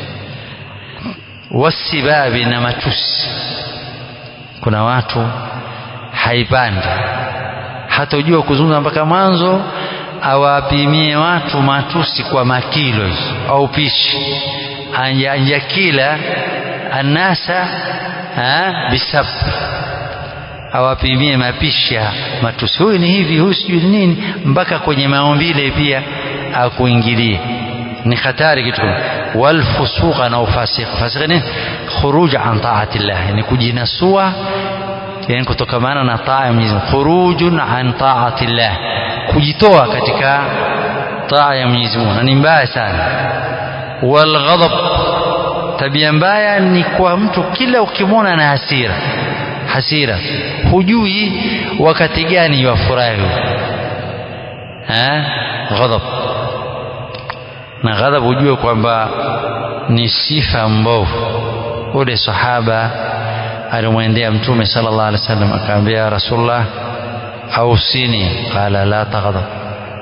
wasibabi na matusi kuna watu haipandi hatojua kuzungumza mpaka mwanzo awapimie watu matusi kwa makilo au pishi anjakila anasa bisab awapimie mapishi ya matusi huyu ni hivi huyu sijui nini mpaka kwenye maumbile pia akuingilie ni hatari kitu walfusuqa na ufasiq fasiq ni khuruj an taati llah ni kujinasua yani kutokamana na taa ya Mwenyezi Mungu khurujun an taati llah kujitoa katika taa ya Mwenyezi Mungu na ni mbaya sana walghadab tabia mbaya ni kwa mtu kila ukimwona na hasira hasira hujui wakati gani yafurahi eh ghadab na ghadab hujue kwamba ni sifa mbovu ule sahaba alimwendea mtume sallallahu alaihi wasallam akamwambia rasulullah ausini qala la taghdab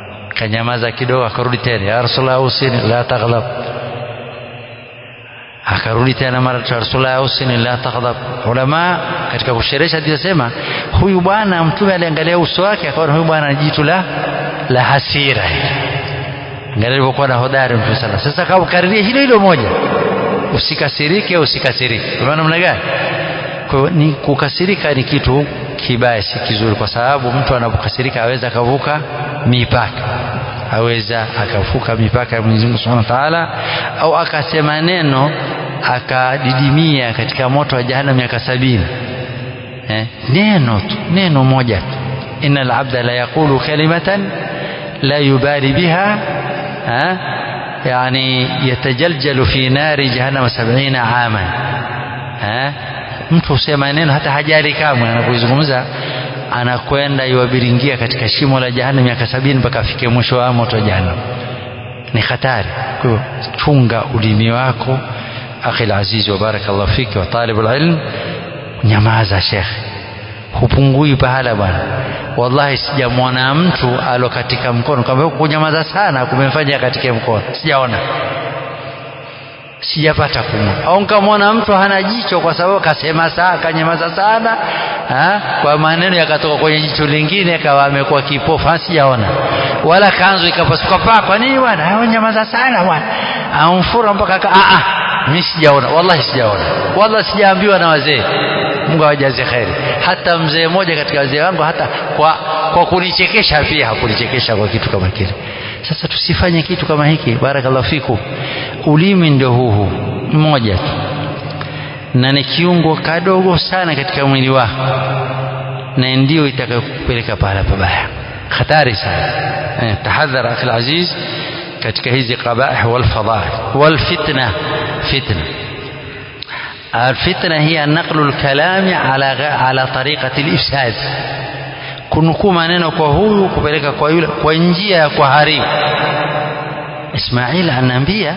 kanyamaza kidogo akarudi tena ya rasulullah ausini la taghdab akarudi tena mara rasulullah usini la taghdab ulama katika kusherehesha hadithi sema huyu bwana mtume aliangalia uso wake akaona huyu bwana jitu la la hasira angalia alivyokuwa na hodari mtume sana sasa akakariria hilo hilo moja usikasirike usikasirike unaona namna gani kwa ni kukasirika ni kitu kibaya si kizuri kwa sababu mtu anapokasirika aweza akavuka mipaka aweza akavuka mipaka ya Mwenyezi Mungu Subhanahu wa Ta'ala au akasema neno akadidimia katika moto wa jahannam miaka sabini eh, neno tu neno moja tu innal abda la yaqulu kalimatan la yubali biha eh, yani yatajaljalu fi nari jahannam sab'ina aman eh, mtu husema neno hata hajali kamwe anapozungumza anakwenda iwabiringia katika shimo la jahannam miaka sabini mpaka afike mwisho wa moto wa jahannam ni hatari kwa hiyo chunga ulimi wako akhi alaziz wa barakallahu fiki wa talib alilm nyamaza shekhe hupungui pahala bwana wallahi sijamwona mtu alo katika mkono kama kunyamaza sana kumemfanya katika mkono sijaona sijapata kumwona au nikamwona mtu hana jicho kwa sababu kasema saa kanyamaza sana ha? kwa maneno yakatoka kwenye jicho lingine akawa amekuwa kipofu sijaona wala kanzu ikapasuka paa kwa nini bwana nyamaza sana bwana amfura mpaka ka a a mimi sijaona wallahi sijaona wallahi sijaambiwa na wazee Mungu awajaze kheri hata mzee mmoja katika wazee wangu hata kwa kwa kunichekesha pia hakunichekesha kwa kitu kama kile sasa tusifanye kitu kama hiki barakallahu fikum ulimi ndio huu huu mmoja tu na ni kiungo kadogo sana katika mwili wako na ndio itakayokupeleka pahala pabaya hatari sana eh, tahadhar akhi aziz katika hizi qabaih wal fadaih wal fitna fitna الفتنة هي نقل الكلام على على طريقة الإفساد kunukuu maneno kwa huyu kupeleka kwa yule kwa njia ya kuharibu Ismail anaambia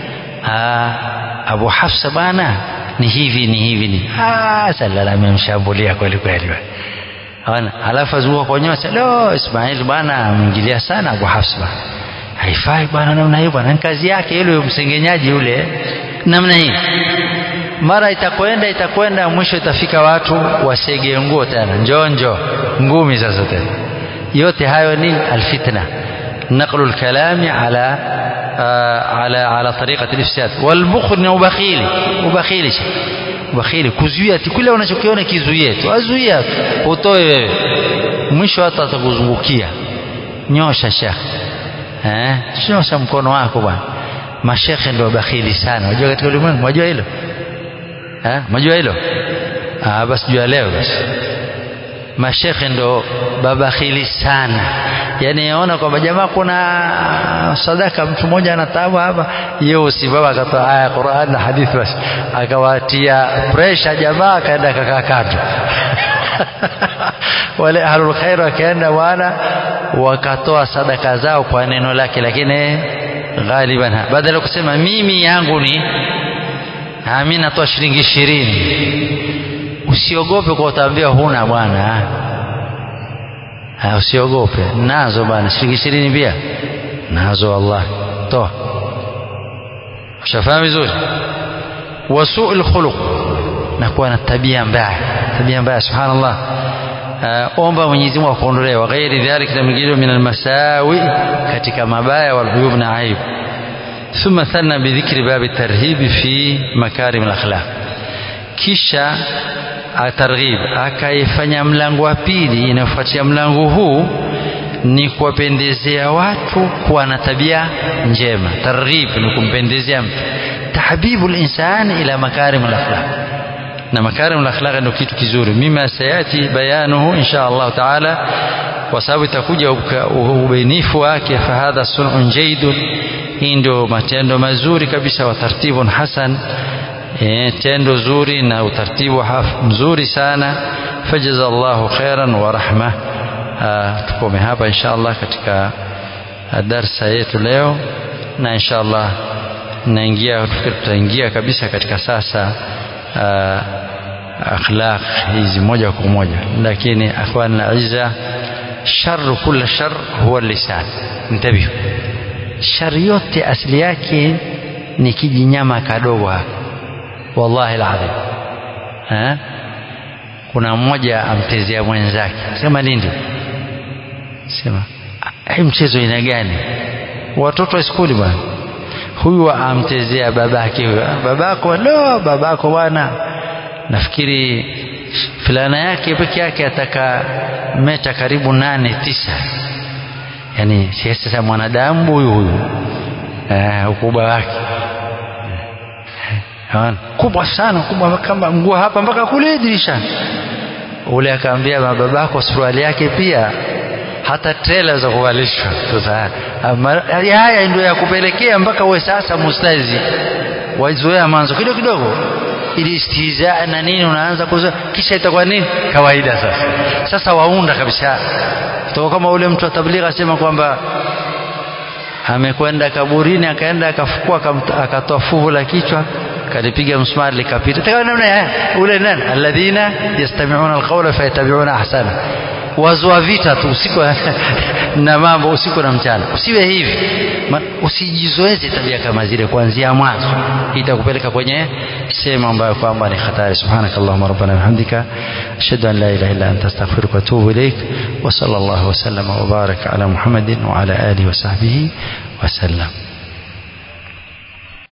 Abu Hafsa bana ni hivi ni hivi ni ah salala amemshambulia kweli kweli Ona alafu azunguka kwa nyosa lo Ismail bana ameingilia sana Abu Hafsa bana haifai bwana namna hiyo bwana kazi yake yule msengenyaji yule namna hii mara itakwenda itakwenda mwisho itafika watu wasege nguo tena njonjo ngumi sasa tena yote hayo ni alfitna naqlu alkalami ala ala ala tariqati alifsad walbukhl ni ubakhili ubakhili ubakhili kuzuia kile unachokiona kizuie tu azuia utoe wewe mwisho hata atakuzungukia nyosha shekh eh nyosha mkono wako bwana mashekhe ndio bakhili sana unajua katika ulimwengu unajua hilo eh unajua hilo ah basi jua leo basi mashekhe ndo babakhili sana yani yaona kwamba jamaa kuna sadaka mtu mmoja anatabu hapa yeye usimama akatoa aya Qur'an na hadithi basi akawatia pressure jamaa akaenda kakaa kando wale ahlul khair wakaenda bwana wakatoa sadaka zao kwa neno lake lakini ghaliban badala kusema mimi yangu ni mimi natoa shilingi ishirini usiogope kwa utaambiwa huna bwana usiogope nazo bwana shilingi ishirini pia nazo wallahi toa ushafahamu vizuri wasuu lkhuluq na kuwa na tabia mbaya tabia mbaya subhanallah omba Mwenyezi Mungu akuondolee wa ghairi dhalika na mingine min almasawi katika mabaya wal uyub na aib ثم ثنى بذكر باب الترهيب في مكارم الاخلاق kisha atarghib akaifanya mlango wa pili inayofuatia mlango huu ni kuwapendezea watu kuwa na tabia njema targhib ni kumpendezea mtu tahbibu linsan ila makarim alakhlaq na makarim alakhlaq ndio kitu kizuri mima sayati bayanuhu insha Allah taala kwa sababu itakuja ubainifu wake fahadha sunun jaidun hii ndio matendo mazuri kabisa wa tartibun hasan e, tendo zuri na utaratibu mzuri sana fajaza Allahu khairan wa rahma tukome hapa insha Allah katika darsa yetu leo na insha Allah naingia tutaingia kabisa katika sasa akhlaq hizi moja kwa moja lakini akhwan aiza shar kula shar huwa lisan ntabihu shari yote asili yake ni kijinyama kadogo hapa wallahi alazim eh kuna mmoja amtezea mwenzake sema nini sema hii mchezo ina gani watoto wa skuli bwana huyu amtezea babake huyo babako lo babako bwana nafikiri fulana yake peke yake ataka meta karibu nane tisa yani sasa mwanadamu huyu huyu eh, ukubwa wake eh, kubwa sana kubwa kama nguo hapa mpaka kule dirishani ule akaambia babako suruali yake pia hata trela za kuvalishwa sasa haya ndio ya kupelekea mpaka uwe sasa mustazi waizoea manzo kidogo kidogo ili istiza na nini unaanza kuzoea kisha itakuwa nini kawaida sasa sasa waunda kabisa kutoka kama ule mtu wa tablighi asema kwamba amekwenda kaburini akaenda akafukua akatoa fuvu la kichwa kalipiga msumari likapita taka namna ule nani alladhina yastami'una alqawla fayattabi'una ahsana wazua vita tu usiku na mambo usiku na mchana usiwe hivi usijizoeze tabia kama zile kuanzia mwanzo itakupeleka kwenye sehemu ambayo kwamba ni hatari subhanakallahumma rabbana bihamdika ashhadu an la ilaha illa anta astaghfiruka wa atubu ilaik wa sallallahu wa sallama wa baraka ala muhammadin wa ala alihi wa sahbihi wa sallam